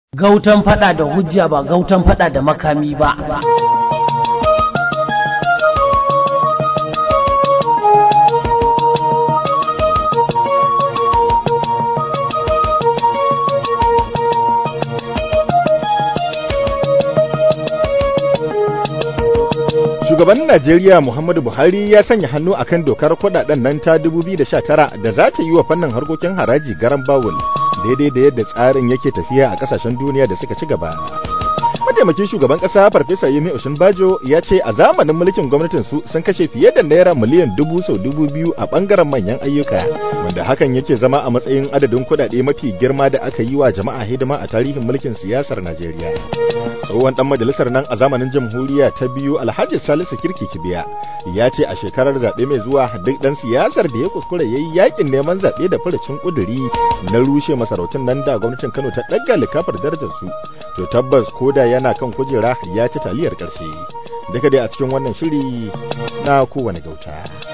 Gautan fada da hujja ba gautan fada da makami ba. Shugaban Najeriya Muhammadu Buhari ya sanya hannu akan dokar kudaden nan ta 2019 da za ta yi wa fannin harkokin haraji garan bawul daidai da yadda tsarin yake tafiya a kasashen duniya da suka ci gaba. Mataimakin shugaban kasa Farfesa Yemi Osinbajo ya ce a zamanin mulkin gwamnatin su sun kashe fiye da naira miliyan dubu sau dubu biyu a bangaren manyan ayyuka wanda hakan yake zama a matsayin adadin kudade mafi girma da aka yi wa jama'a hidima a tarihin mulkin siyasar Najeriya. tsohon dan majalisar nan a zamanin jamhuriya ta biyu alhaji salisu kirki kibiya ya ce a shekarar zaɓe mai zuwa duk dan siyasar da ya kuskure ya yi yakin neman zaɓe da furucin ƙuduri na rushe masarautun nan da gwamnatin kano ta ɗaga likafar darajar su to tabbas koda yana kan kujera ya ci taliyar ƙarshe duka dai a cikin wannan shiri na kowane gauta.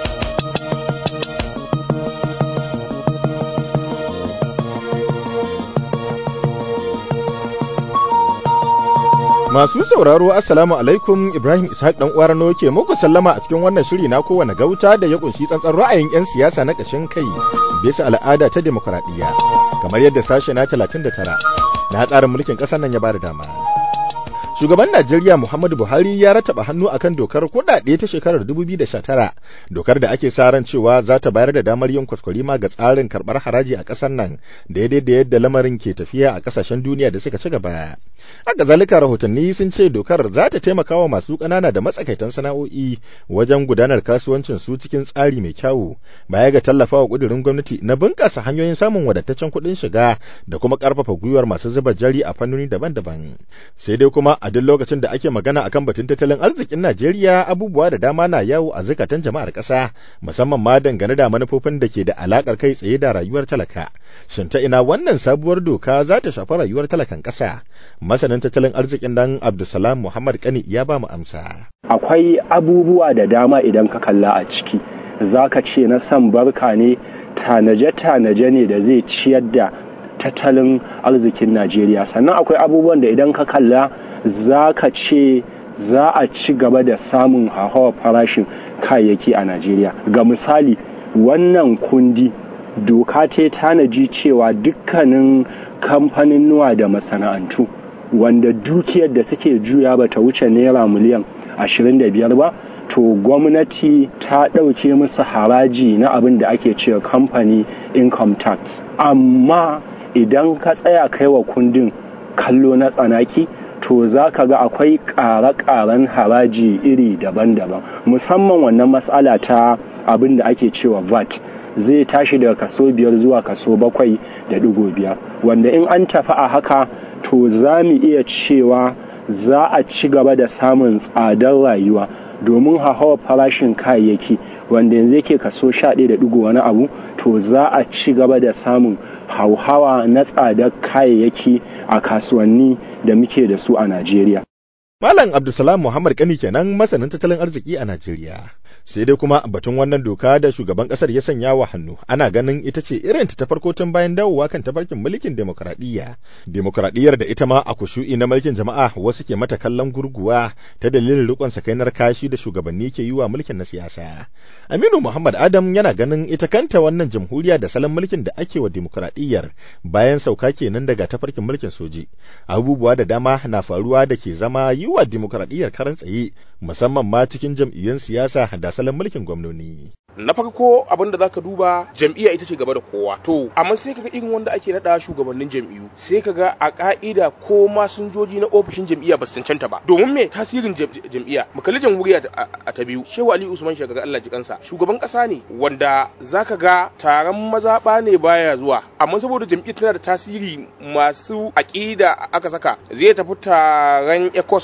Masu sauraro Assalamu alaikum Ibrahim Ishaq dan uwar no ke muku sallama a cikin wannan shiri na kowane gauta da ya kunshi tsantsan ra'ayin 'yan siyasa na ƙashin kai bisa al'ada ta demokradiyya kamar yadda sashe na 39 na tsarin mulkin ƙasar nan ya bada dama. Shugaban Najeriya Muhammadu Buhari ya rataba hannu akan dokar kuɗaɗe ta shekarar 2019, dokar da ake sa ran cewa za ta bayar da damar yin kwaskwarima ga tsarin karɓar haraji a ƙasar nan, daidai da yadda lamarin ke tafiya a ƙasashen duniya da suka ci gaba. Haka zalika rahotanni sun ce dokar za ta taimaka wa masu ƙanana da matsakaitan sana'o'i wajen gudanar kasuwancin su cikin tsari mai kyawu, baya ga tallafa wa ƙudurin gwamnati na bunƙasa hanyoyin samun wadataccen kuɗin shiga da kuma ƙarfafa gwiwar masu zuba jari a fannoni daban-daban. Sai dai kuma a duk lokacin da ake magana akan batun tattalin arzikin Najeriya abubuwa da dama na yawo a zukatan jama'ar ƙasa musamman ma dangane da manufofin da ke da alakar kai tsaye da rayuwar talaka shin ta ina wannan sabuwar doka za ta shafi rayuwar talakan ƙasa masanin tattalin arzikin dan Abdulsalam Muhammad Kani ya ba mu amsa akwai abubuwa da dama idan ka kalla a ciki zaka ce na san barka ne tanaje-tanaje ne da zai ciyar da tattalin arzikin Najeriya sannan akwai abubuwan da idan ka kalla za ka ce za a ci gaba da samun hauhawar farashin kayayyaki a Najeriya. Ga misali, wannan kundi doka ta tanaji cewa dukkanin kamfanin nuwa da masana'antu wanda dukiyar da suke juya ba ta wuce naira miliyan 25 ba to gwamnati ta ɗauke musu haraji na abin da ake cewa kamfani income tax amma idan ka tsaya kai wa kundin kallo na tsanaki to za ka ga akwai ƙare-ƙaren haraji iri daban-daban musamman wannan matsala ta abin da ake cewa vat zai tashi daga kaso biyar zuwa kaso bakwai da digo biyar wanda in an tafi a haka to za mu iya cewa za a ci gaba da samun tsadar rayuwa domin hauhawar farashin kayayyaki wanda yanzu yake kaso sha ɗaya da digo wani abu to za a ci gaba da samun hauhawa na tsadar kayayyaki a kasuwanni da muke da su a Najeriya. Malam Abdulsalam Muhammad Kani kenan masanin tattalin arziki a Najeriya. Sai dai kuma batun wannan doka da shugaban kasar ya sanya wa hannu ana ganin ita ce irin ta farko tun bayan dawowa kan tafarkin mulkin demokradiyya. Demokradiyyar da ita ma a kushu'i na mulkin jama'a wasu ke mata kallon gurguwa ta dalilin rikon sakainar kashi da shugabanni ke yi wa mulkin na siyasa. Aminu Muhammad Adam yana ganin ita kanta wannan jamhuriya da salon mulkin da ake wa demokradiyyar bayan sauka kenan daga tafarkin mulkin soji. Abubuwa da dama na faruwa da ke zama yi wa demokradiyyar karan tsaye musamman ma cikin jam'iyyun siyasa da salon mulkin gwamnoni. na farko abin da zaka duba jam'iyya ita ce gaba da kowa to amma sai kaga irin wanda ake nada shugabannin jam'iyyu sai kaga a ka'ida ko masinjoji na ofishin jam'iyya ba su cancanta ba domin me tasirin jam'iyya mu kalli jamhuriya a ta biyu shehu ali usman shagaga Allah ji kansa shugaban kasa ne wanda zaka ga taron mazaba ne baya zuwa amma saboda jam'iyyar tana da tasiri masu aqida aka saka zai tafi taron ecos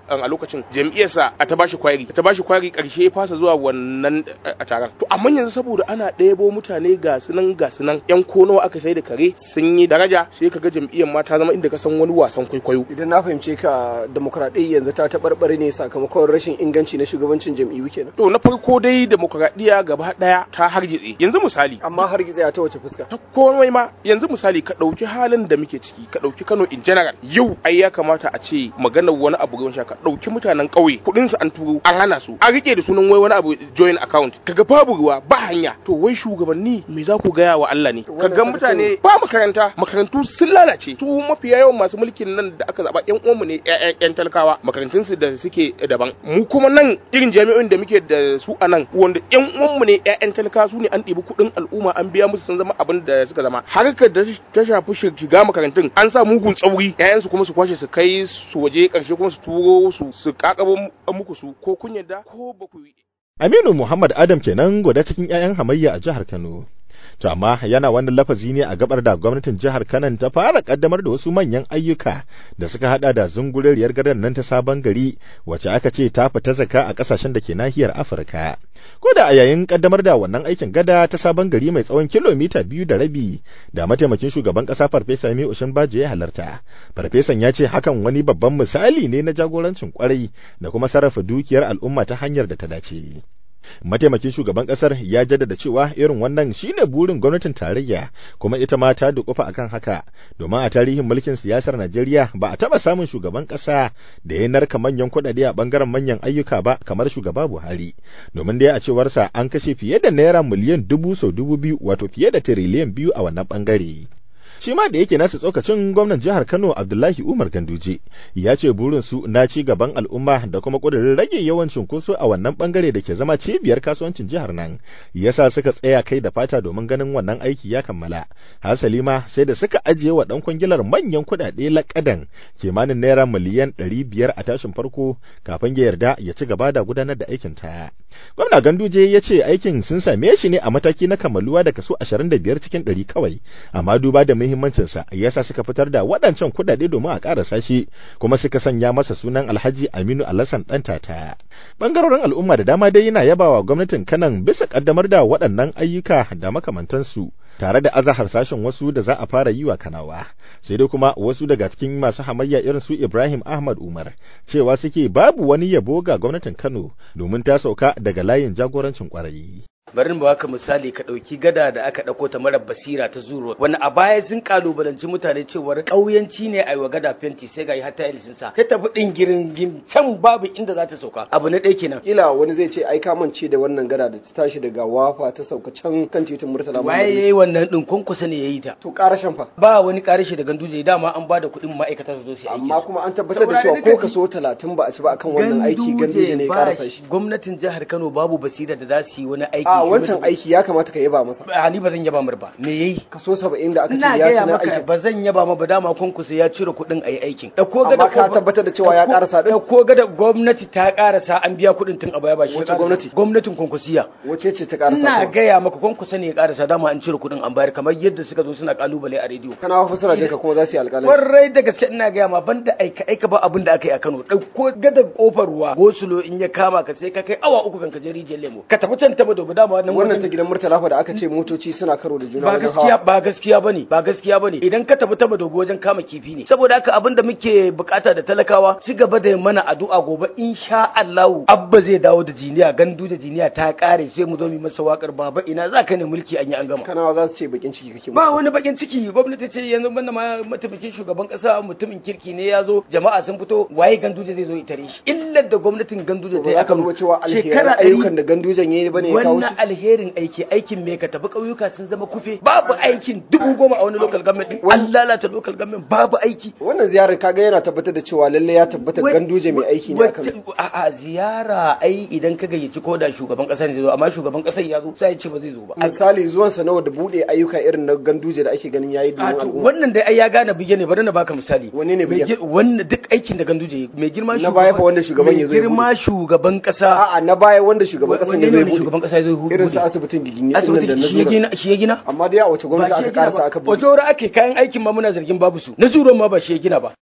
a lokacin jam'iyyarsa a ta bashi kwari ta bashi kwari karshe ya fasa zuwa wannan a taron to amma yanzu saboda ana ɗebo mutane ga sunan ga sunan yan kono aka sai da kare sun yi daraja sai kaga jam'iyyar ma ta zama inda ka san wani wasan kwaikwayo idan na fahimce ka demokradiyya yanzu ta taɓarɓare ne sakamakon rashin inganci na shugabancin jam'iyyu kenan to na farko dai demokradiyya gaba daya ta hargitse yanzu misali amma hargitse ta wace fuska ta komai ma yanzu misali ka ɗauki halin da muke ciki ka ɗauki Kano in general yau ai ya kamata a ce maganar wani abu ruwan sha ka ɗauki mutanen ƙauye kuɗin su an turo an hana su an rike da sunan wai wani abu join account kaga babu ruwa ba hanya to wai shugabanni me za ku gaya wa Allah ne kaga mutane ba makaranta makarantu sun lalace su mafiya yawan masu mulkin nan da aka zaba yan uwanmu ne ƴan talakawa makarantun su da suke daban mu kuma nan irin jami'o'in da muke da su a nan wanda yan uwanmu ne ƴaƴan talakawa su ne an ɗibi kuɗin al'umma an biya musu sun zama abin da suka zama harkar da ta shafi shiga makarantun an sa mugun tsauri ƴaƴansu kuma su kwashe su kai su waje ƙarshe kuma su turo su su kakabo muku su ko kun yadda ko ba ku Aminu Muhammad Adam kenan gwada cikin 'ya'yan hamayya a jihar Kano. To amma yana wannan lafazi ne a gabar da gwamnatin jihar Kano ta fara kaddamar da wasu manyan ayyuka da suka hada da zunguriyar gadar nan ta sabon gari wacce aka ce ta fita zaka a kasashen da ke nahiyar Afirka. Ko da a yayin kaddamar da wannan aikin gada ta sabon gari mai tsawon kilomita biyu da rabi da mataimakin shugaban kasa Farfesa Mai Ushin Baje ya halarta. Farfesan ya ce hakan wani babban misali ne na jagorancin kwarai da kuma sarrafa dukiyar al'umma ta hanyar da ta dace. mataimakin shugaban kasar ya jaddada cewa irin wannan shine burin gwamnatin tarayya kuma ita ma ta dukufa akan haka domin a tarihin mulkin siyasar Najeriya ba a taba samun shugaban kasa da ya narka manyan kuɗaɗe a bangaren manyan ayyuka ba kamar shugaba Buhari domin dai a cewarsa an kashe fiye da naira miliyan dubu sau dubu biyu wato fiye da tiriliyan biyu a wannan bangare. shi ma da yake nasu tsokacin gwamnan jihar Kano Abdullahi Umar Ganduje ya ce burin su na ci gaban al'umma da kuma kudirin rage yawan cunkoso a wannan bangare da ke zama cibiyar kasuwancin jihar nan yasa suka tsaya kai da fata domin ganin wannan aiki ya kammala hasali ma sai da suka ajiye wa dan kwangilar manyan kuɗaɗe lakadan kimanin naira miliyan ɗari biyar a tashin farko kafin ya yarda ya ci gaba da gudanar da aikin ta gwamna Ganduje ya ce aikin sun same shi ne a mataki na kammaluwa da kaso 25 cikin 100 kawai amma duba da muhimmancinsa yasa suka fitar da waɗancan kuɗaɗe domin a ƙarasa shi kuma suka sanya masa sunan Alhaji Aminu Alassan ɗan tata. Bangarorin al'umma da dama dai yana yabawa gwamnatin Kanan bisa ƙaddamar da waɗannan ayyuka da makamantansu. tare da azahar sashen wasu da za a fara yi wa kanawa sai dai kuma wasu daga cikin masu hamayya irin su Ibrahim Ahmad Umar cewa suke babu wani yabo ga gwamnatin Kano domin ta sauka daga layin jagorancin kwarai bari mu baka misali ka ɗauki gada da aka ɗauko ta mara basira ta zuro wani a baya sun kalubalanci mutane cewar ƙauyanci ne a yi wa gada fenti sai ga yi hatta ilisin sa ta tafi ɗin girin can babu inda za ta sauka abu na ɗaya kenan kila wani zai ce ai ka mance da wannan gada da ta tashi daga wafa ta sauka can kan titin murtala waye yayi wannan ɗin kunkusa ne yayi ta to ƙarashin fa ba wani ƙarashi da ganduje dama an ba da kuɗin ma'aikata su zo su aiki amma kuma an tabbatar da cewa ko kaso talatin ba a ci ba akan wannan aiki ganduje ne ya ƙarasa shi gwamnatin jihar Kano babu basira da za su yi wani aiki a wancan aiki ya kamata ka yaba masa a ni ba zan yaba mar ba me yayi kaso 70 da aka ce ina ya ci gaya na maka aikin ba zan yaba ma ba dama kunkusa ya cire kuɗin a yi aikin ɗauko Amma gada ka tabbatar da cewa ya ƙarasa ɗin? ɗauko gada gwamnati ta ƙarasa an biya kuɗin tun a baya ba shi ya Wace ƙarasa. gwamnati? gwamnatin kunkusiya wace ce ta ƙarasa ina kuwa? gaya maka kunkusa ne ya ƙarasa dama an cire kuɗin an bayar kamar yadda suka zo suna ƙalubale a rediyo kana wa fasara jinka kuma za su yi alƙalanci Kwarai da gaske ina gaya ma banda aika aika ba abin da aka yi a Kano ɗauko gadar kofar ruwa gosulo in ya kama ka sai ka kai awa uku kan ka je rijiyar lemo ka tafi can taba dobe dama wannan wannan wajen- ta gidan murtala fa da aka ce motoci suna karo da juna ba wajen gaskiya hawa ba gaskiya bane ba gaskiya bane idan ka tafi taba dogo wajen kama kifi ne saboda haka abin da muke bukata da talakawa ci gaba da mana addu'a gobe insha Allah abba zai dawo da jiniya gandu da jiniya ta kare sai mu zo mu yi masa wakar baba ina za ka ne mulki an yi an gama kanawa za su ce bakin ciki kake ba musu wani bakin ciki gwamnati ce yanzu banda ma mataimakin shugaban kasa mutumin kirki ne ya zo jama'a sun fito waye ganduje zai zo itare shi illar da gwamnatin ganduje ta ba yi za ka akan duba cewa alheran shekara ayyukan ɗari da gandujan yayi bane ya kawo wannan shi alherin aiki aikin me ka tafi ƙauyuka sun zama kufe babu aikin dubu goma a wani local government din an lalata local government babu aiki wannan ziyarar kaga yana tabbatar da cewa lalle ya tabbatar ganduje mai aiki ne akan Wacce- a a ziyara ai idan ka gayyaci ko da shugaban kasa ne zai zo amma shugaban kasar ya zo sai ya ce ba zai zo ba misali zuwan sa nawa da bude ayyuka irin na ganduje da ake ganin yayi A domin to, al'umma wannan dai ai ya gane bige ne bari na baka misali Wanne ne Mai bigen? gi- wannan duk aikin da ganduje ya yi, mai girma Na baya fa wanda shugaban ya zo ya mai girma shugaban kasa a'a na baya wanda shugaban kasan ya wanne zai ne bude shugaban kasa ya zo ya irin bude? su asibitin gigin ya dinnan da asibitin na shi ya zura gina shi ya gina amma dai a wace gwamnati Ba shi aka ya gina karasa ba. aka bude wace wuri ake kayan aikin ma muna zargin babu su na zuron ma ba shi ya gina ba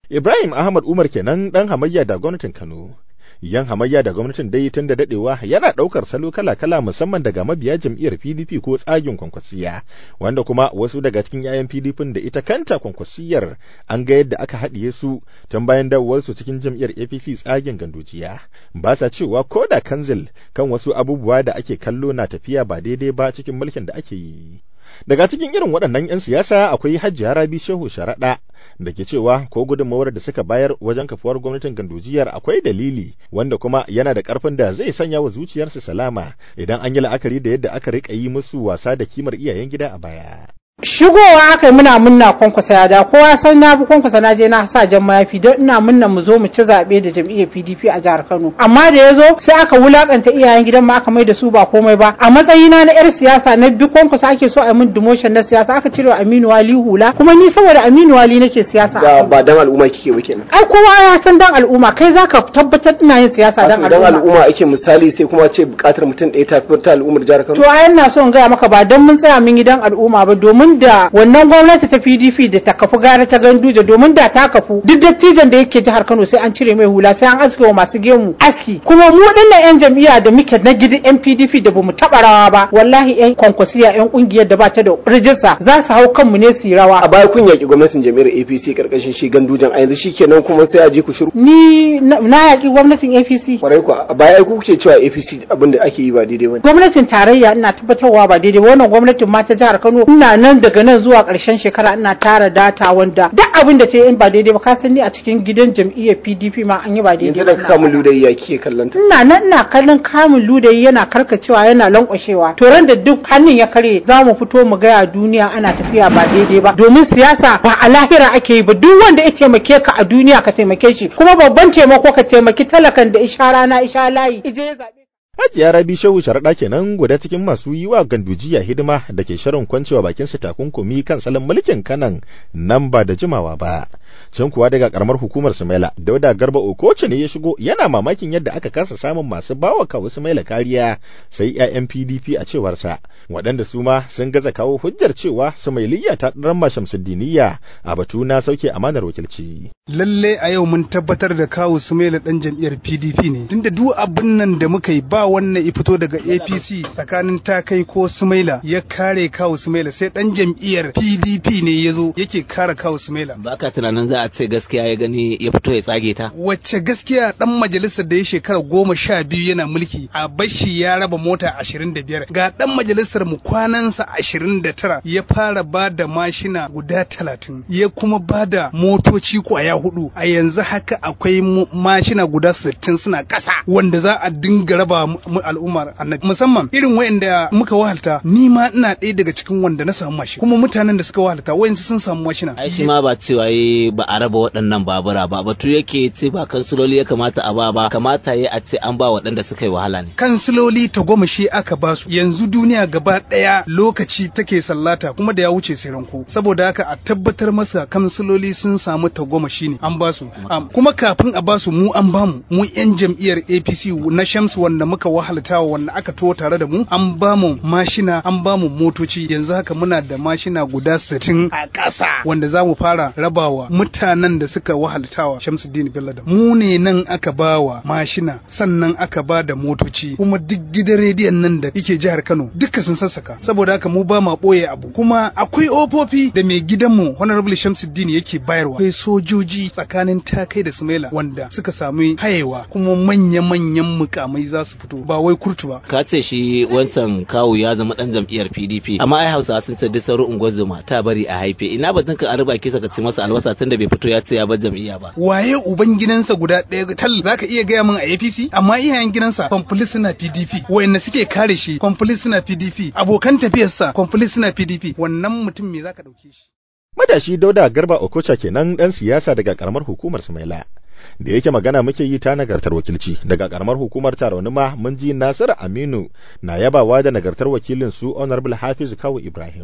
Ibrahim Ahmad Umar kenan dan hamayya da gwamnatin Kano. yan hamayya da gwamnatin dai tun da dadewa yana daukar salo kala-kala musamman daga mabiya jam'iyyar PDP ko tsagin kwankwasiya wanda kuma wasu daga cikin yayan PDP da ita kanta kwankwasiyar an ga yadda aka haɗiye su tun bayan dawowar su cikin jam'iyyar APC tsagin gandujiya ba sa cewa ko da kanzil kan wasu abubuwa da ake kallo na tafiya ba daidai ba cikin mulkin da ake yi daga cikin irin waɗannan 'yan siyasa akwai Hajiya Rabi Shehu Sharaɗa da ke cewa ko gudunmawar da suka bayar wajen kafuwar gwamnatin gandujiyar akwai dalili wanda kuma yana da ƙarfin da zai sanya wa zuciyarsu salama idan an yi la'akari da yadda aka riƙa yi musu wasa da kimar iyayen gida a baya. shigowa aka yi muna munna kwankwasa ya da kowa san na bi kwankwasa na je na sa jan mayafi don ina munna mu zo mu ci zaɓe da jam'iyyar PDP a jihar Kano amma da ya zo sai aka wulakanta iyayen gidan ma aka mai da su ba komai ba a matsayina na yar siyasa na bi kwankwasa ake so a min demotion na siyasa aka cire Aminu Wali hula kuma ni saboda Aminu Wali nake siyasa da ba dan al'umma kike ba kenan ai kowa ya san dan al'umma kai zaka tabbatar ina yin siyasa dan dan al'umma al'umma ake misali sai kuma ce bukatar mutum ɗaya ta fi ta al'ummar jihar Kano to ai ina so in gaya maka ba don mun tsaya mun yi dan al'umma ba domin da wannan gwamnati ta PDP da ta kafu gara ta ganduje domin da ta kafu duk dattijan da yake jihar Kano sai an cire mai hula sai an aske wa masu gemu aski kuma mu dinnan yan jam'iyya da muke na gidi yan PDP da bamu taba rawa ba wallahi yan kwankwasiya yan kungiyar da ba ta da rijista za su hau kanmu ne su yi rawa a baya kun yaki gwamnatin jam'iyyar APC karkashin shi gandujan a yanzu shikenan kuma sai a ji ku shiru ni na na yaki gwamnatin APC kwarai ku a baya ku kuke cewa APC abinda ake yi ba daidai bane gwamnatin tarayya ina tabbatarwa ba daidai ba wannan gwamnatin ma ta jihar Kano ina nan daga nan zuwa ƙarshen shekara ina tara data wanda duk abin da ta yi in ba daidai ba ka san ni a cikin gidan jam'iyyar PDP ma an yi ba daidai yanzu ba daga kamun ludayi ya kike kallon ta ina nan ina kallon kamun ludayi yana karkacewa yana lankwashewa to ran da duk hannun ya kare za mu fito mu gaya duniya ana tafiya ba daidai ba domin siyasa ba a lahira ake yi ba duk wanda ya taimake ka a duniya ka taimake shi kuma babban taimako ka taimaki talakan da isha rana isha layi ije ya zabe Hajiya Rabi Shehu Sharaɗa kenan guda cikin masu yi wa gandujiya hidima da ke shirin kwancewa bakin su takunkumi kan salon mulkin kanan nan ba da jimawa ba. Can kuwa daga karamar hukumar Sumaila, Dauda Garba Okoce ne ya shigo yana mamakin yadda aka kasa samun masu bawa kawo Sumaila kariya sai 'ya'yan PDP a cewarsa, waɗanda su ma sun gaza kawo hujjar cewa Sumailiyya ta ɗan Shamsuddiniya a batu na sauke amanar wakilci. lalle a yau mun tabbatar da kawu Sumaila dan jam'iyyar PDP ne tunda duk abin nan da muka yi ba wannan ya fito daga APC tsakanin takai ko Sumaila ya kare kawu Sumaila sai dan jam'iyyar PDP ne ya zo yake kare kawu Sumaila baka tunanin za a ce gaskiya ya gani ya fito ya tsage ta wacce gaskiya dan majalisar da ya shekara goma sha biyu yana mulki a bashi ya raba mota ashirin da biyar ga dan majalisar mu kwanansa ashirin da tara ya fara ba da mashina guda talatin ya kuma ba da motoci kwaya hudu a yanzu haka akwai mu- mashina guda sittin suna ƙasa wanda za a dinga raba mu- mu al'ummar annabi musamman irin wayanda muka wahalta ni ma ina ɗaya daga cikin wanda na samu mashi kuma mutanen da suka wahalta wayansu sun samu mashina ai shi ma ba cewa yi ba a raba waɗannan babura ba batu yake ce ba kansuloli ya kamata a ba ba kamata ya a ce an ba waɗanda suka yi wahala ne kansiloli ta goma shi aka basu yanzu duniya gaba ɗaya lokaci take sallata kuma da ya wuce sai ranko saboda haka a tabbatar masa kansiloli sun samu ta goma shi ne an basu Am, kuma kafin a basu mu an bamu mu yan jam'iyyar APC na Shamsu wanda muka wahaltawa wanda aka to tare da mu an bamu mashina an bamu motoci yanzu haka muna da mashina guda 60 a ƙasa wanda za mu fara rabawa mutanen da suka wahaltawa Shamsuddin Bello da mu ne nan aka bawa mashina sannan aka ba da motoci kuma duk gidan rediyon nan da yake jihar Kano duka sun sassaka saboda haka mu ba ma boye abu kuma akwai ofofi da mai gidanmu Honorable Shamsuddin yake bayarwa akwai sojoji tsakanin takai da Sumaila wanda suka sami hayewa kuma manya-manyan mukamai za su fito ba wai kurtu ba ka ce shi wancan kawu ya zama dan jam'iyyar PDP amma ai Hausawa sun ce duk sauran unguwar zuma ta bari a haife ina batun ka arba kisa ka ci masa albasa tunda bai fito ya ce ya bar jam'iyya ba waye uban gidansa guda ɗaya tal zaka iya gaya min a APC amma iyayen gidansa kwamfuli suna PDP wayanda suke kare shi kwamfuli suna PDP abokan tafiyarsa kwamfuli suna PDP wannan mutum me zaka dauke shi Matashi Dauda Garba Okocha kenan ɗan siyasa daga ƙaramar hukumar Sumaila. Da yake magana muke yi ta nagartar wakilci daga ƙaramar hukumar Tarauni ma mun ji Nasiru Aminu na yabawa da nagartar wakilin su Honorable Hafiz Kawu Ibrahim.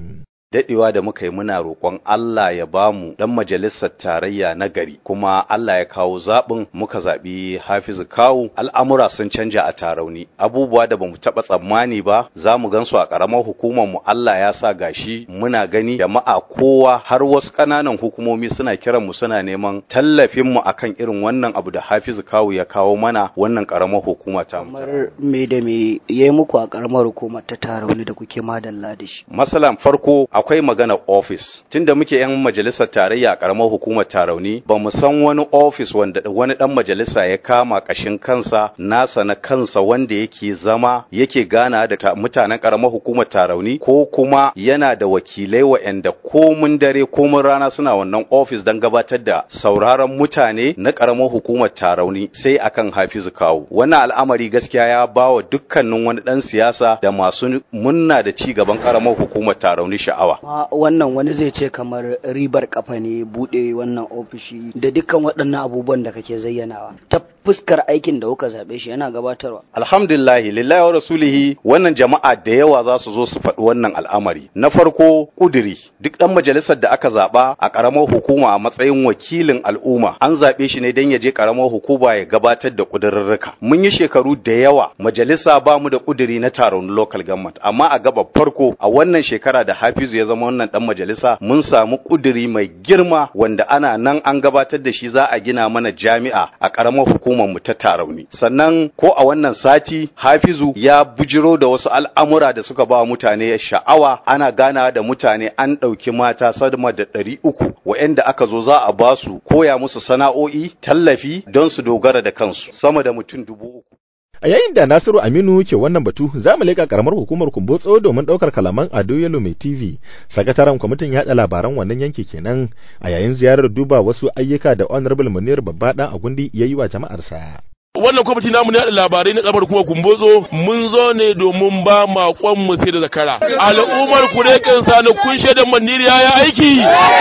dadewa da muka yi muna roƙon Allah ya bamu dan majalisar tarayya na gari kuma Allah ya kawo zaɓin muka zaɓi Hafizu Kawu al'amura sun canja a tarauni abubuwa da bamu taɓa tsammani ba za mu gansu a ƙaramar hukumar mu Allah ya sa gashi muna gani jama'a kowa har wasu ƙananan hukumomi suna kiran mu suna neman tallafin mu akan irin wannan abu da Hafizu Kawu ya kawo mana wannan ƙaramar hukuma ta mu kamar me da me yayi muku a ƙaramar hukumar ta tarauni da kuke madalla da shi masalan farko akwai magana office tunda muke yan majalisar tarayya a karamar hukumar tarauni ba mu san wani office wanda wani dan majalisa ya kama kashin kansa nasa na kansa wanda yake zama yake gana da mutanen karamar hukumar tarauni ko kuma yana da wakilai waɗanda komun dare komun rana suna wannan office don gabatar da sauraron mutane na karamar hukumar tarauni sai akan hafizu kawo wannan al'amari gaskiya ya bawa dukkanin wani dan siyasa da masu munna da ci gaban karamar hukumar tarauni sha'awa Ma wannan wani zai ce kamar ribar kafa ne bude wannan ofishi da dukkan waɗannan abubuwan da kake zayyanawa ta fuskar aikin da kuka zaɓe shi yana gabatarwa alhamdulillahi lillahi wa rasulihi wannan jama'a da yawa za su zo su faɗi wannan al'amari na farko kuduri duk ɗan majalisar da aka zaɓa a ƙaramar hukuma a matsayin wakilin al'umma an zaɓe shi ne don ya je ƙaramar hukuma ya gabatar da ƙudurrurruka mun yi shekaru da yawa majalisa ba mu da ƙuduri na taron local government amma a gaba farko a wannan shekara da hafizu ya zama wannan ɗan majalisa mun samu ƙuduri mai girma wanda ana nan an gabatar da shi za a gina mana jami'a a ƙaramar hukumar mu ta tarauni sannan ko a wannan sati hafizu ya bujiro da wasu al'amura da suka ba mutane sha'awa ana gana da mutane an ɗauki mata sama da ɗari uku wa'anda aka zo za a ba su koya musu sana'o'i tallafi don su dogara da kansu sama da mutum dubu uku A yayin da Nasiru Aminu ke wannan batu, za mu leƙa ƙaramar hukumar Kumbotso domin ɗaukar kalaman Ado Yalo mai TV. Sakataren kwamitin yaɗa labaran wannan yanki kenan a yayin ziyarar duba wasu ayyuka da Honorable Munir Babba ɗan Agundi ya yi wa jama'arsa. wannan kwamiti namu na labarai na kamar kuma kumbozo mun zo ne domin ba makon mu sai da zakara al'ummar kurekin sani kun shaida maniriya ya aiki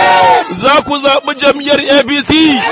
za ku zaɓi jam'iyyar abc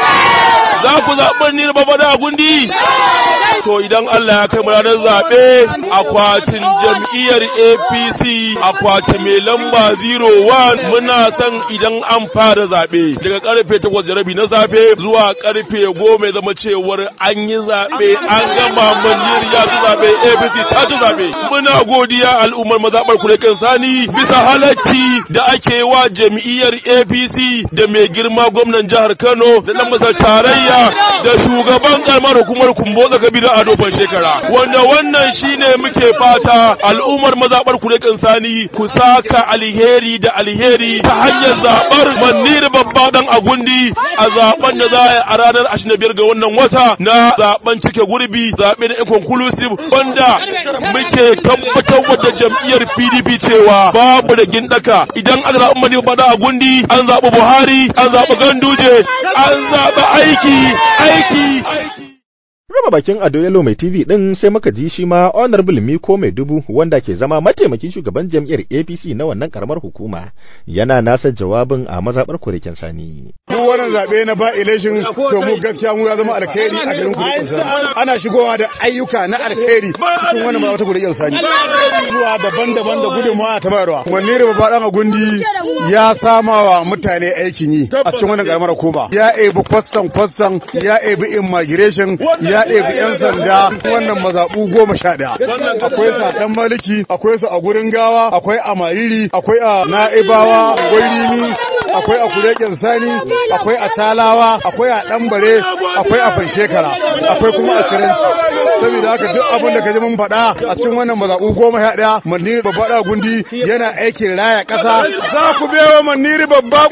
za ku zaɓi manir baba da gundi to idan Allah ya kai mu ranar zaɓe akwatin jam'iyyar APC akwati mai lamba 01 muna son idan an fara zaɓe daga karfe 8 da rabi na safe zuwa karfe 10 zama cewar an yi zaɓe an gama maniyar ya ci zaɓe APC ta ci zaɓe muna godiya al'ummar mazaɓar kulekin sani bisa halacci da ake wa jam'iyyar APC da mai girma gwamnan jihar Kano da dan masar tarayya da shugaban karamar hukumar Kumbotsa Kabiru Ado ban shekara wanda wannan shine muke fata al'ummar mazabar ku da sani ku saka alheri da alheri ta hanyar zabar manir babba dan agundi a zaben da za a ranar 25 ga wannan wata na zaben cike gurbi zabe na inconclusive wanda muke tabbatar da jam'iyyar PDP cewa babu da gindaka idan aka zaɓi manir babba dan agundi an zaɓi Buhari an zaɓi Ganduje an zaɓi aiki aiki aiki Raba bakin Ado Yalo mai TV din sai muka ji shi ma Honorable Miko mai dubu wanda ke zama mataimakin shugaban jam'iyyar APC na wannan karamar hukuma yana nasa jawabin a mazabar kurikin sani. Duk wannan zabe na ba election to mu gaskiya mu ya zama alkhairi a garin kurikin sani. Ana shigowa da ayyuka na alkhairi cikin wannan mazabar kurikin sani. Zuwa daban-daban da gudunmawa ta bayarwa. Wanne da babba dan gundi ya sama wa mutane aikin yi a cikin wannan karamar hukuma. Ya ebi kwastan kwastan ya ebi immigration ya ɗebi 'yan sanda wannan mazaɓu goma sha ɗaya. Akwai sa ɗan maliki, akwai su a gurin gawa, akwai a mariri, akwai a na'ibawa, akwai rimi, akwai a kureken sani, akwai a talawa, akwai a ɗanbare, akwai a fanshekara, akwai kuma a siranci. Saboda haka duk abin da ka ji mun faɗa a cikin wannan mazaɓu goma sha ɗaya, Maniri babba da gundi yana aikin raya ƙasa. Za ku bewa Maniri babba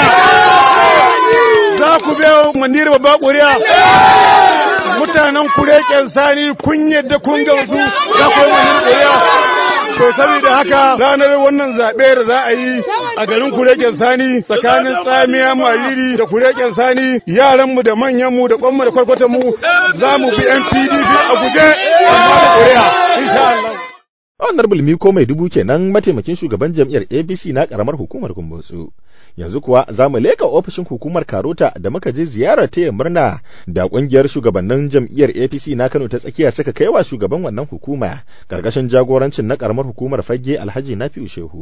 ƙuri'a. Za ku bewa Maniri babba ƙuri'a. mutanen kureken sani kun yadda kun gamsu za ku yi wannan ƙuri'a. To saboda haka ranar wannan zaɓe da za a yi a garin kureken sani tsakanin tsamiya mariri da kureken sani yaranmu da manyanmu da kwanmu da kwarkwatanmu za mu bi yan PDP a guje amma da ƙuri'a insha Allah. Honorable Miko mai dubu kenan mataimakin shugaban jam'iyyar APC na karamar hukumar Kumbotsu. Yanzu kuwa za mu leka ofishin hukumar Karota da muka je ziyarar taya murna da kungiyar shugabannin jam'iyyar APC na Kano ta tsakiya suka kai wa shugaban wannan hukuma karkashin jagorancin na karamar hukumar Fage Alhaji Nafi'u Shehu.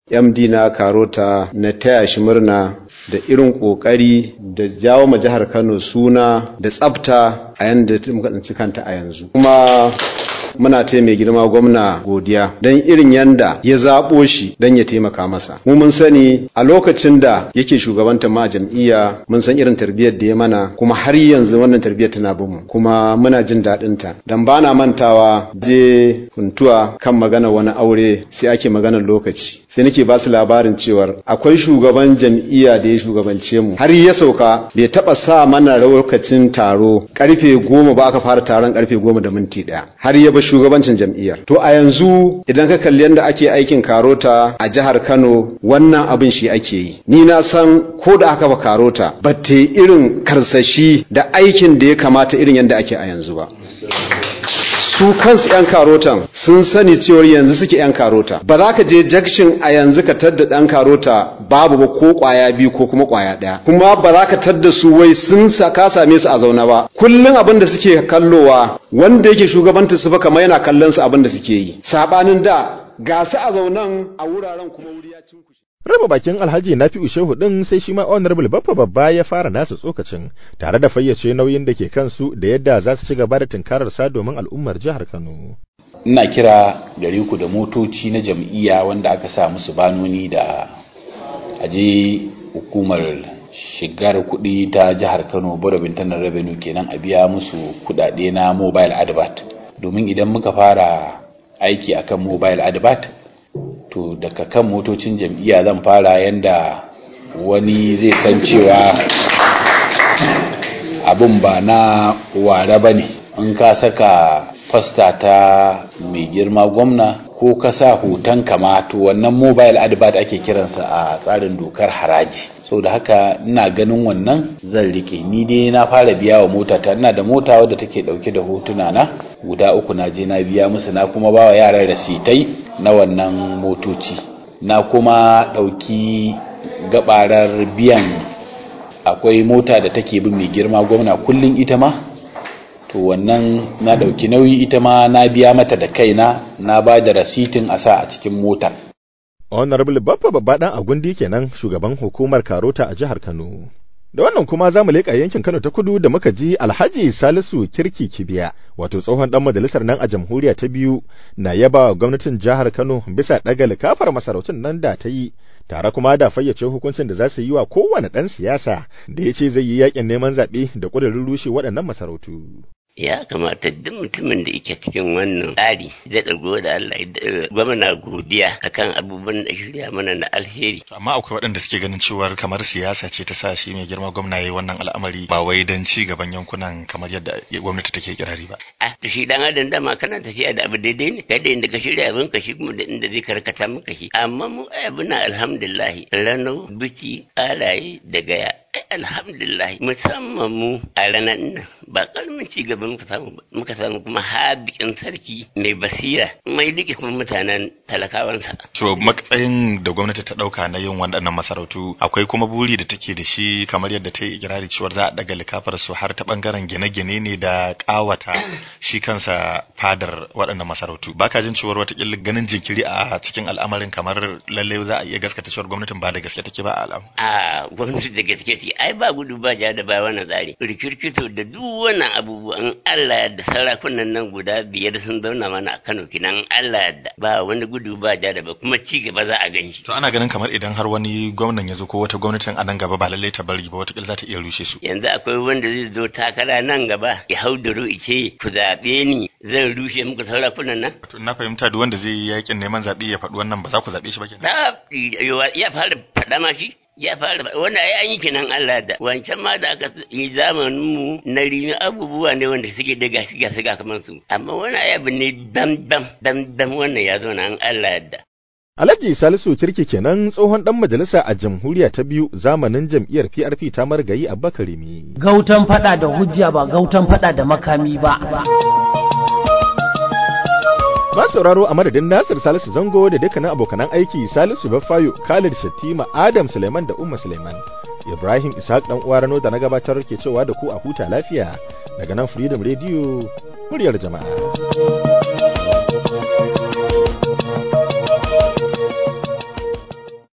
MD na Karota na taya shi murna da irin kokari da jawo ma jihar Kano suna da tsafta a yanda muka tsinci kanta a yanzu kuma muna ta mai girma gwamna godiya don irin yanda ya zaɓo shi don ya taimaka masa mu mun sani a lokacin da yake shugabanta ma jam'iyya mun san irin tarbiyyar da ya mana kuma har yanzu wannan tarbiyyar tana bin mu kuma muna jin daɗin ta dan bana mantawa je huntuwa kan magana wani aure sai ake magana lokaci sai nake ba su labarin cewar akwai shugaban jam'iyya da ya shugabance mu har ya sauka bai taɓa sa mana lokacin taro karfe goma ba aka fara taron karfe goma da minti ɗaya har ya ba shugabancin jam'iyyar to a yanzu idan ka kalli yadda ake aikin karota a jihar Kano wannan abin shi ake yi ni na san ko da aka ba karota ba ta irin karsashi da aikin da ya kamata irin yadda ake a yanzu ba su kansu 'yan karotan sun sani cewar yanzu suke 'yan karota ba za ka je jakshin a yanzu ka tadda ɗan karota babu ba ko ƙwaya biyu ko kuma ƙwaya ɗaya kuma ba za ka tadda su wai sun ka same su a zaune ba kullum abin da suke kallowa wanda yake shugabanta su ba kamar yana kallon su abin da suke yi sabanin da ga su a zaunan a wuraren kuma wuri ya cin raba bakin alhaji na fi shehu din sai shi ma honorable baffa babba ya fara nasa tsokacin tare da fayyace nauyin da ke kansu da yadda za su ci gaba da tunkarar sa domin al'ummar jihar kano ina kira gare ku da motoci na jam'iyya wanda aka sa musu banoni da aje hukumar shigar kuɗi ta jihar kano borobin tanar revenue kenan a biya musu kuɗaɗe na mobile advert domin idan muka fara aiki akan mobile advert to daga kan motocin jam'iyya zan fara yanda wani zai san cewa abin ba na ware ba ne in ka saka fasta ta mai girma gwamna ko ka sa hoton kama to wannan mobile advert ake kiransa a tsarin dokar haraji sau da haka ina ganin wannan zan rike ni dai na fara biya wa mota ta ina da mota wadda take dauke da hotuna na guda uku na je na biya musu na kuma ba wa yaran rasitai na wannan motoci na kuma dauki gabarar biyan akwai mota da take bin mai girma gwamna kullum ita ma to wannan na dauki nauyi ita ma na biya mata da kaina na ba da rasitin a sa a cikin mota honorable baffa babba dan agundi kenan shugaban hukumar karota a jihar kano da wannan kuma za mu leƙa yankin kano ta kudu da muka ji alhaji salisu kirki kibiya wato tsohon dan majalisar nan a jamhuriya ta biyu na yaba wa gwamnatin jihar kano bisa ɗaga likafar masarautun nan da ta yi tare kuma da fayyace hukuncin da za su yi wa kowane ɗan siyasa da ya ce zai yi yakin neman zaɓe da ƙudurin rushe waɗannan masarautu. ya kamata duk mutumin da yake cikin wannan tsari da ɗago da Allah gwamna godiya akan abubuwan da shirya mana na alheri. Amma akwai waɗanda suke ganin cewar kamar siyasa ce ta sa shi mai girma gwamna yayi wannan al'amari ba wai don ci gaban yankunan kamar yadda gwamnati take kirari ba. A to shi dan adam dama kana tafiya da abu daidai ne kai da inda ka shirya abin ka shi kuma da inda zai karkata maka shi amma mu abuna alhamdulillah rano biki alaye da gaya alhamdulillah musamman mu a ranar nan ba karamin ci gaba muka samu muka samu kuma hadikin sarki mai basira mai dike kuma mutanen talakawansa to matsayin da gwamnati ta dauka na yin waɗannan masarautu akwai kuma buri da take da shi kamar yadda ta yi ikirari cewa za a daga likafar su har ta bangaren gine-gine ne da kawata shi kansa fadar waɗannan masarautu baka jin cewar watakila ganin jinkiri a cikin al'amarin kamar lalle za a iya gaskata cewar gwamnatin ba da gaske take ba a al'amu a gwamnati da gaske take ai ba gudu ba ja da ba wannan tsari rikirkito da duk wannan abubuwan Allah da sarakunan nan guda biyar sun zauna mana a Kano kinan Allah da ba wani gudu ba ja da ba kuma ci gaba za a gan shi to ana ganin kamar idan har wani gwamnan ya zo ko wata gwamnatin a nan gaba ba lallai ta bari ba wata za ta iya rushe su yanzu akwai wanda zai zo takara nan gaba ya hau da ice ku zaɓe ni zan rushe muku sarakunan nan to na fahimta duk wanda zai yi yakin neman zaɓe ya faɗi wannan ba za ku zaɓe shi ba kenan ya fara faɗa ma shi ya fara wanda ya yi kenan Allah da wancan ma da aka yi zamanin mu na rimi abubuwa ne wanda suke da gashi gashi ga kamar su amma wani abu ne dam dam dam dam wannan ya zo na an Allah da Alhaji Salisu Kirki kenan tsohon dan majalisa a jamhuriya ta biyu zamanin jam'iyyar PRP ta margayi a Bakarimi. Gautan fada da hujja ba gautan fada da makami ba. Ba sauraro a madadin Nasir Salisu Zango da dukkanin abokanan aiki Salisu Baffayo, Khalid Shattima, Adam Suleiman da Umma Suleiman. Ibrahim Ishaq dan uwa Rano da na gabatar ke cewa da ku a huta lafiya daga nan Freedom Radio muryar jama'a.